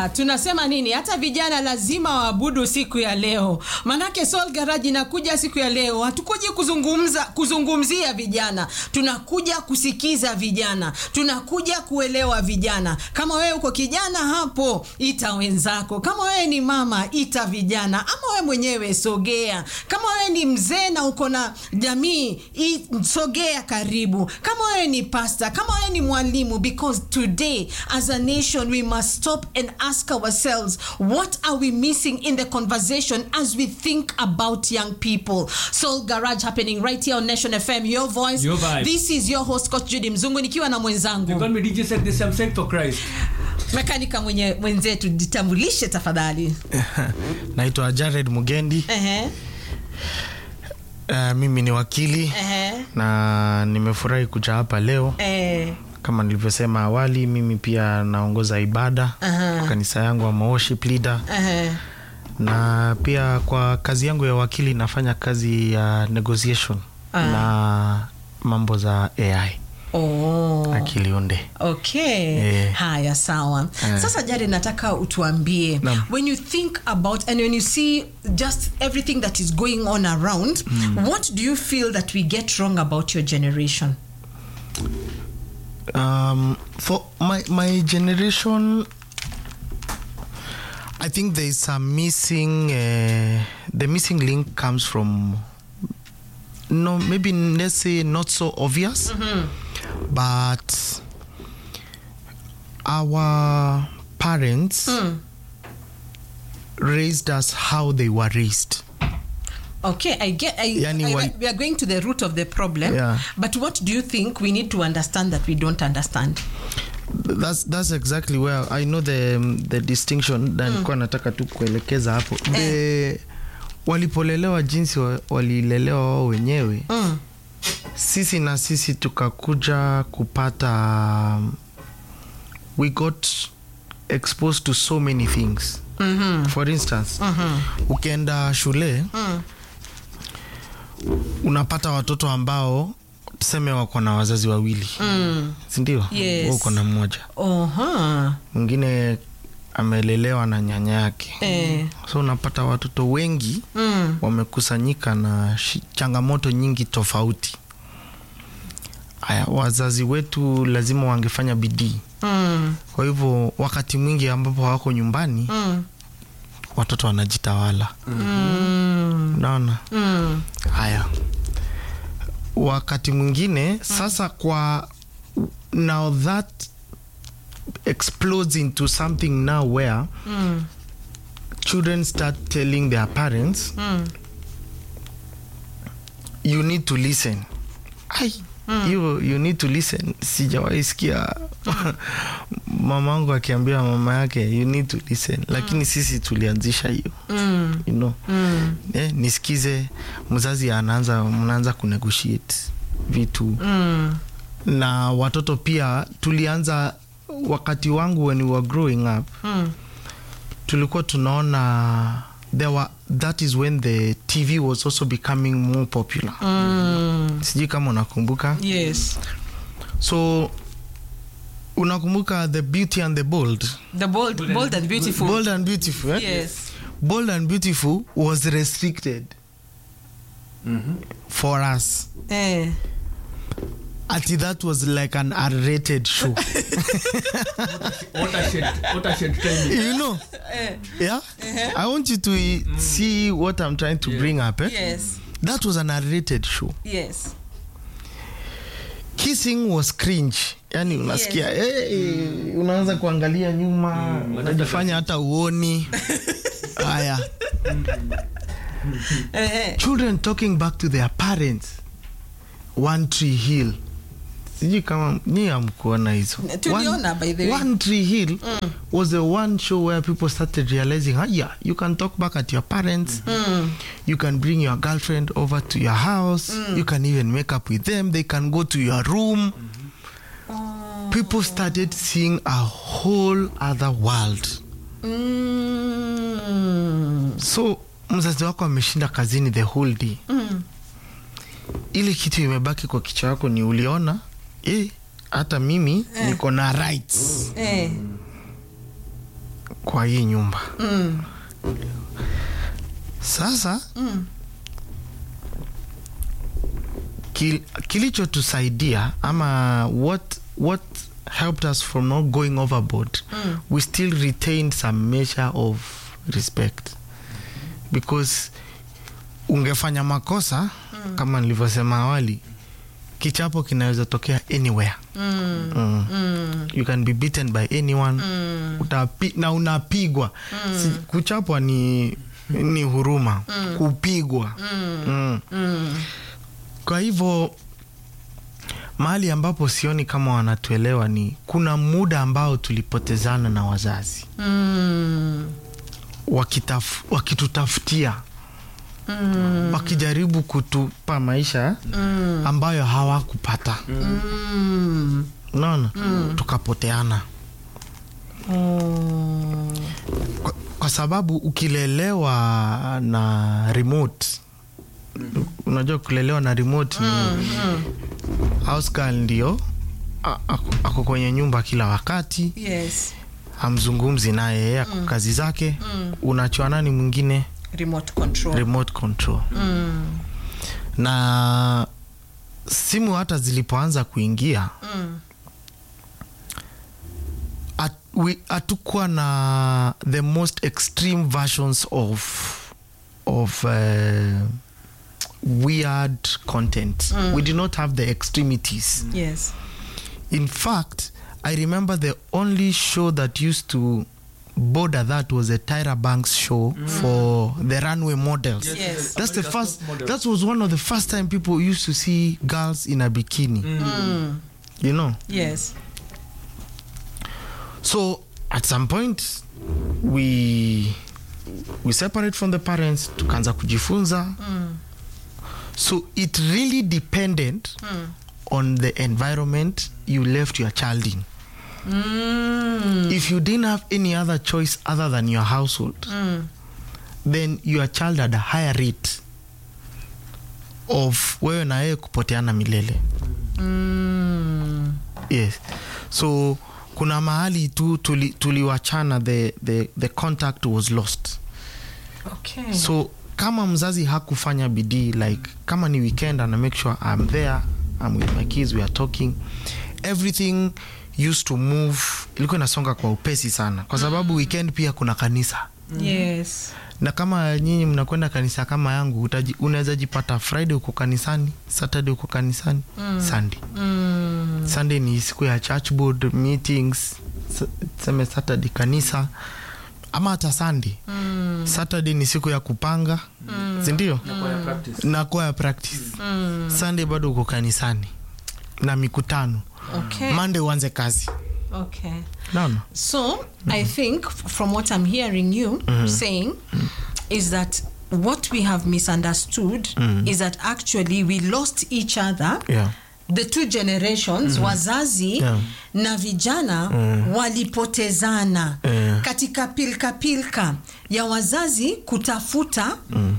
Ah, tunasema nini? Hata vijana lazima waabudu siku ya leo, manake Soul Garage inakuja siku ya leo. Hatukuji kuzungumza kuzungumzia vijana, tunakuja kusikiza vijana, tunakuja kuelewa vijana. Kama wewe uko kijana hapo, ita wenzako. Kama wewe ni mama, ita vijana, ama wewe mwenyewe sogea. Kama wewe ni mzee na uko na jamii, i- sogea karibu. Kama wewe ni pastor, kama wewe ni mwalimu, because today as a nation we must stop and ask ourselves what are we missing in the conversation as we think about young people. Soul Garage happening right here on Nation FM, your voice. Your vibe. This is your host Coach Judy Mzungu nikiwa na They mwenzangu call me DJ Set this I'm set for Christ. mekanika mwenye mwenzetu, jitambulishe tafadhali. naitwa jared mugendi Ehe, uh, mimi ni wakili ehe, na nimefurahi kuja hapa leo eh, kama nilivyosema awali mimi pia naongoza ibada Aha. kwa kanisa yangu ama worship leader ehe. na pia kwa kazi yangu ya wakili nafanya kazi ya negotiation Ah. na mambo za ai Oh. akili unde okay Eh. haya sawa Eh. sasa jari nataka utuambie Naam. when you think about and when you see just everything that is going on around what do you feel that we get wrong about your generation um, for my my generation i think there is a missing uh, the missing link comes from no maybe let's say not so obvious but our parents raised us how they were raised okay i get I, Yani I, wal- we are going to the root of the problem Yeah. but what do you think we need to understand that we don't understand that's that's exactly where i know the the distinction na nilikuwa nataka tu kuelekeza hapo the walipolelewa jinsi wa, walilelewa wao wenyewe mm. sisi na sisi tukakuja kupata um, we got exposed to so many things mm-hmm. for instance ukienda shule Mm. unapata watoto ambao tuseme wako na wazazi wawili Mm. sindio Yes. Wewe uko na mmoja Oha. mwingine amelelewa na nyanya yake Eh. so unapata watoto wengi Mm. wamekusanyika na shi- changamoto nyingi tofauti haya wazazi wetu lazima wangefanya bidii Mm. kwa hivyo wakati mwingi ambapo hawako nyumbani Mm. watoto wanajitawala Mm. unaona Mm. haya wakati mwingine sasa kwa now that explodes into something now where Mm. children start telling their parents Mm. you need to listen ai you, you need to listen sijawahi sikia mamangu akiambia mama yake you need to listen lakini sisi tulianzisha hiyo Mm. you know Mm. eh, nisikize mzazi anaanza mnaanza kunegotiate vitu Mm. na watoto pia tulianza wakati wangu when we were growing up Mm. tulikuwa tunaona there were, that is when the tv was also becoming more popular Mm. sijui kama unakumbuka Yes. so unakumbuka the beauty and the bold The bold, bold and beautiful. bold and beautiful eh? Yes. bold and beautiful was restricted for us Eh. ati that was like an r-rated show What a shit. What a shit time. you know yeah i want you to uh, see what i'm trying to bring up eh? Yes. that was an r-rated show Yes. kissing was cringe yani unasikia hey, unaanza kuangalia nyuma unajifanya hata uoni haya Eh. children talking back to their parents one tree hill sijui kama nyi amkuona hizo Tuliona, by the way. one tree hill was the one show where people started realizing ah, yeah you can talk back at your parents you can bring your girlfriend over to your house you can even make up with them they can go to your room people started seeing a whole other world Mm. so mzazi wako ameshinda kazini the whole day Mm. ile kitu imebaki kwa kichwa yako ni uliona eh, hata mimi niko na rights Eh. kwa hii nyumba sasa kil, kilichotusaidia ama what what helped us from not going overboard we still retained some measure of respect because ungefanya makosa kama nilivyosema awali kichapo kinaweza tokea anywhere mm. you can be beaten by anyone Utapi, na unapigwa si, kuchapwa ni ni huruma kupigwa mm. kwa hivyo mahali ambapo sioni kama wanatuelewa ni kuna muda ambao tulipotezana na wazazi Mm. wakitaf, wakitutafutia wakijaribu kutupa maisha ambayo hawakupata Mm. unaona tukapoteana Oh. kwa, kwa sababu ukilelewa na remote unajua kulelewa na remote ni house girl ndio a- ako- ako kwenye nyumba kila wakati Yes. hamzungumzi naye yeye ako kazi zake unachwa nani mwingine Remote control. remote control Mm. na simu hata zilipoanza kuingia Mm. at- we- hatukuwa na the most extreme versions of of uh, weird content we did not have the extremities Yes. in fact i remember the only show that used to border that was a tyra banks show for the runway models Yes, Yes. that's the America's first top model. that was one of the first time people used to see girls in a bikini Mm. you know Yes. so at some point we we separate from the parents tukaanza kujifunza so it really depended on the environment you left your child in Mm. if you didn't have any other choice other than your household then your child had a higher rate of wewe na yeye kupoteana milele Mm. yes so kuna mahali tu tuli- tuliwachana the, the, the contact was lost Okay. so kama mzazi hakufanya bidii like kama ni weekend ana make sure i'm there i'm with my kids we are talking everything used to move ilikuwa inasonga kwa upesi sana kwa sababu weekend pia kuna kanisa Yes. na kama nyinyi mnakwenda kanisa kama yangu utaji- unaweza jipata friday uko kanisani saturday uko kanisani sunday Mm. sunday ni siku ya church board meetings s- tuseme saturday kanisa ama hata sunday Mm. saturday ni siku ya kupanga sindio Inakuwa ya practice. na kwa practice sunday bado uko kanisani na mikutano Okay. monday uanze kazi Okay. naona So I think f- from what I'm hearing you saying is that what we have misunderstood is that actually we lost each other. yeah. The two generations wazazi Yeah. na vijana walipotezana Yeah. katika pilka pilka ya wazazi kutafuta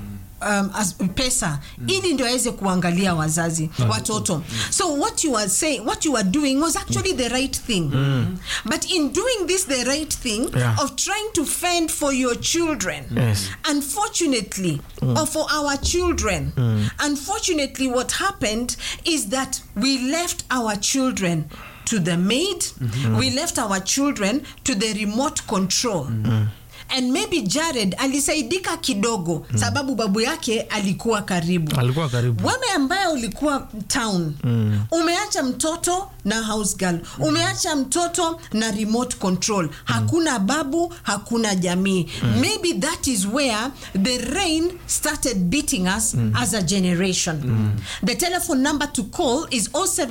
um, as, pesa ili ndio aweze kuangalia wazazi watoto so what you are saying what you are doing was actually the right thing but in doing this the right thing Yeah. of trying to fend for your children Yes. unfortunately or for our children unfortunately what happened is that we left our children to the maid we left our children to the remote control and maybe jared alisaidika kidogo sababu babu yake alikuwa karibu alikuwa karibu wewe ambaye ulikuwa town umeacha mtoto na house girl umeacha mtoto na remote control hakuna babu hakuna jamii maybe that is where the rain started beating us as a generation the telephone number to call is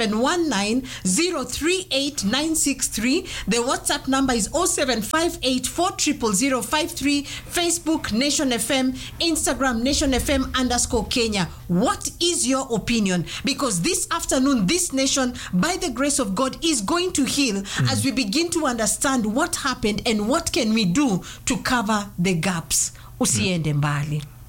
0719 038963 the whatsapp number is 0758400053 facebook nation fm instagram nation fm underscore kenya what is your opinion because this afternoon this nation by the grace of god is going to heal as we begin to understand what happened and what can we do to cover the gaps usiende mbali